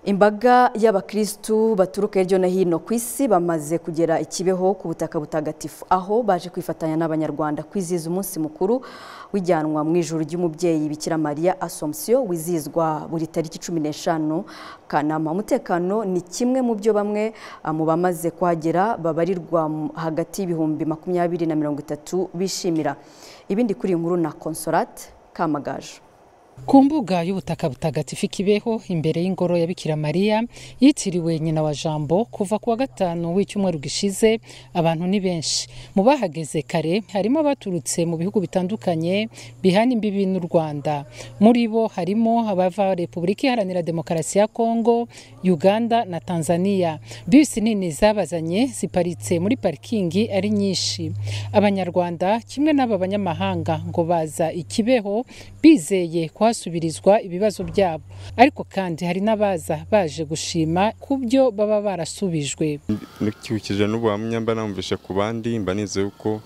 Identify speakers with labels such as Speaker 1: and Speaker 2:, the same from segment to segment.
Speaker 1: imbaga y'abakirisitu baturuka hirya no hino ku isi bamaze kugera i kibeho ku butaka butagatifu aho baje kwifatanya n'abanyarwanda kwizihiza umunsi mukuru w'ijyanwa mu ijuru ry'umubyeyi bikira mariya asomsiyo wizihizwa buri tariki cumi n'eshanu kanama umutekano ni kimwe mu byo bamwe mu bamaze kuhagera babarirwa hagati y'ibihumbi makumyabiri na mirongo itatu bishimira ibindi kuri iyi nkuru na consolate kamagaju
Speaker 2: ku mbuga y'ubutaka butagatifu ikibeho imbere y'ingoro ya bikira mariya yitiriwe nyina wa jambo kuva ku wa gatanu w'icyumweru gishize abantu ni benshi mu bahageze kare harimo abaturutse mu bihugu bitandukanye bihana imbibi n'u rwanda muri bo harimo abava repubulika iharanira demokarasi ya kongo uganda na tanzania bisi nini zabazanye ziparitse muri parikingi ari nyinshi abanyarwanda kimwe n'aba banyamahanga ngo baza ikibeho bizeye kwa hasubirizwa ibibazo byabo ariko kandi hari n'abaza baje gushima ku byo baba barasubijwe
Speaker 3: ntukikije n'ubuhamya mba namubishe ku bandi mba nizeye uko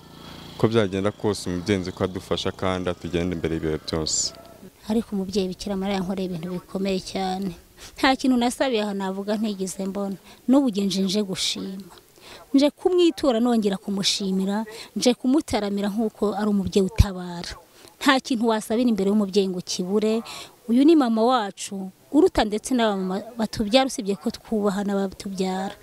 Speaker 3: ko byagenda kose umugenzi ko adufasha kandi atugenda imbere y'ibihe byose
Speaker 4: ariko umubyeyi bikira mariya nkoreye ibintu bikomeye cyane nta kintu nasabiye aha navuga ntigeze mbona n'ubu nje gushima nje kumwitura nongera kumushimira nje kumutaramira nk'uko ari umubyeyi utabara nta kintu wasabira imbere y'umubyeyi ngo kibure uyu ni mama wacu uruta ndetse n'abamama batubyara usibye ko twubaha n'abatubyara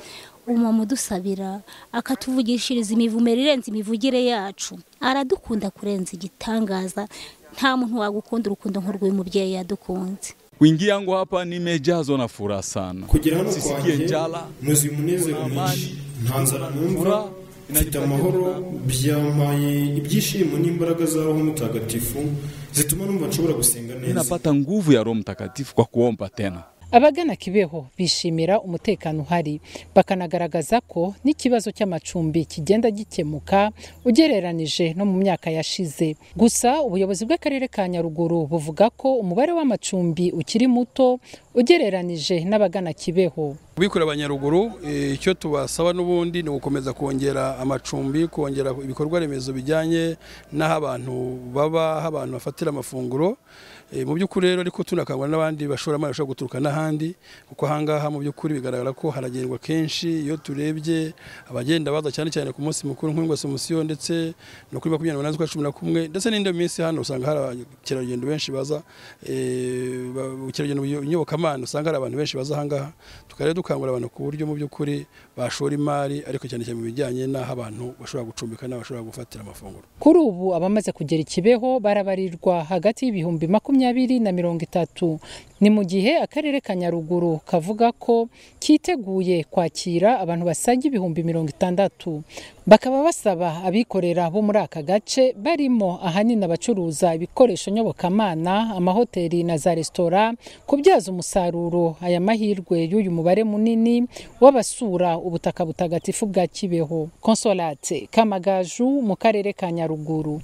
Speaker 4: umumama udusabira akatuvugishiriza imivumero irenze imivugire yacu aradukunda kurenza igitangaza nta muntu wagukunda urukundo nk'urw'umubyeyi yadukunze
Speaker 5: Kuingia yangu hapa nimejazo na furaha sana.
Speaker 6: Kugera hano kwanjye nuzuye umunezero mwinshi nta nzara numva mfite amahoro byampaye ibyishimo n'imbaraga za roho mutagatifu zituma numva nshobora gusenga neza
Speaker 5: ninapata nguvu ya roho mtakatifu kwa kuomba tena
Speaker 2: abagana kibeho bishimira umutekano uhari bakanagaragaza ko n'ikibazo cy'amacumbi kigenda gikemuka ugereranije no mu myaka yashize gusa ubuyobozi bw'akarere ka nyaruguru buvuga ko umubare w'amacumbi ukiri muto ugereranije n'abagana kibeho
Speaker 7: bikorera abanyaruguru icyo tubasaba n'ubundi ni ugukomeza kongera amacumbi kongera ibikorwa remezo bijyanye n'aho abantu baba aho abantu bafatira amafunguro mu by'ukuri rero ariko tunakangura n'abandi bashoramari bashobora guturuka n'ahandi kuko ahangaha mu by'ukuri bigaragara ko haragendwa kenshi iyo turebye abagenda baza cyane cyane ku munsi mukuru nk'ingwasomusiyo ndetse no kuri makumyabiri n'umunani z'ukwa cumi na kumwe ndetse n'indi minsi hano usanga hari abakerarugendo benshi baza ubukerarugendo nyobokamana usanga hari abantu benshi baza ahangaha tukareba dukangurira abantu ku buryo mu by'ukuri bashora imari ariko cyane cyane mu bijyanye n'aho abantu bashobora gucumbika n'aho bashobora gufatira amafunguro
Speaker 2: kuri ubu abamaze kugera ikibeho barabarirwa hagati y'ibihumbi makumyabiri makumyabiri na mirongo itatu ni mu gihe akarere ka nyaruguru kavuga ko kiteguye kwakira abantu basaga ibihumbi mirongo itandatu bakaba basaba abikorera bo muri aka gace barimo ahanini abacuruza ibikoresho nyobokamana amahoteli na za resitora kubyaza umusaruro aya mahirwe y'uyu mubare munini w'abasura ubutaka butagatifu bwa kibeho konsolate kamagaju mu karere ka nyaruguru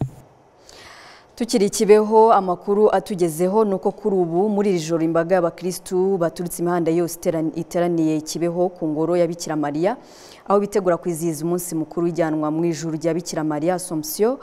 Speaker 1: tukiri kibeho amakuru atugezeho ni uko kuri ubu muri iri joro imbaga y'abakirisitu baturutse imihanda yose iteraniye kibeho ku ngoro ya bikira mariya aho bitegura kwizihiza umunsi mukuru w'ijyanwa mu ijuru rya bikira mariya asomsiyo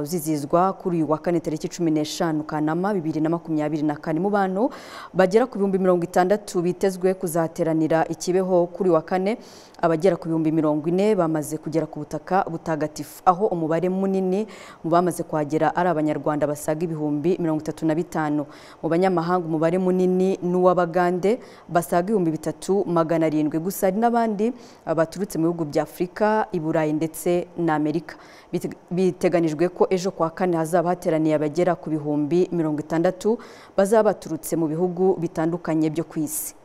Speaker 1: uzizihizwa kuri uyu wa kane tariki cumi n'eshanu kanama bibiri na makumyabiri na kane mu bantu bagera ku bihumbi mirongo itandatu bitezwe kuzateranira ikibeho kuri uyu wa kane abagera ku bihumbi mirongo ine bamaze kugera ku butaka butagatifu aho umubare munini mu bamaze kuhagera ari abanyarwanda Rwanda basaga ibihumbi mirongo itatu na bitanu mu banyamahanga umubare munini ni uw'abagande basaga ibihumbi bitatu magana arindwi gusa hari n'abandi baturutse mu bihugu bya afurika i burayi ndetse na amerika biteganijwe ko ejo kwa kane hazaba hateraniye abagera ku bihumbi mirongo itandatu bazaba baturutse mu bihugu bitandukanye byo ku isi